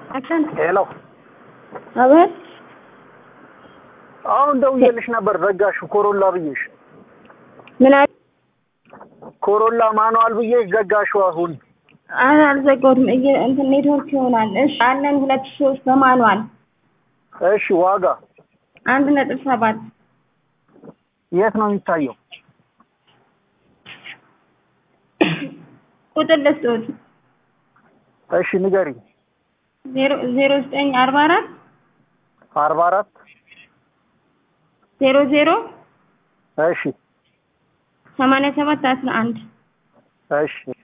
አክሰንት ሄሎ አቤት አሁን ደውዬልሽ ነበር ዘጋሽ። ኮሮላ ብዬሽ ምን አለ? ኮሮላ ማኑዋል ብዬሽ ዘጋሽው። አሁን አይ አልዘጋሁትም። እየ- እንትን ኔትወርክ ይሆናል። እሺ አለን ሁለት ሺህ ሶስት በማኑዋል እሺ፣ ዋጋ አንድ ነጥብ ሰባት የት ነው የሚታየው? ቁጥር ልስጥዎት እሺ ንገሪኝ። ዜሮ ዜሮ ዘጠኝ አርባ አራት አርባ አራት ዜሮ ዜሮ እሺ ሰማንያ ሰባት አስራ አንድ እሺ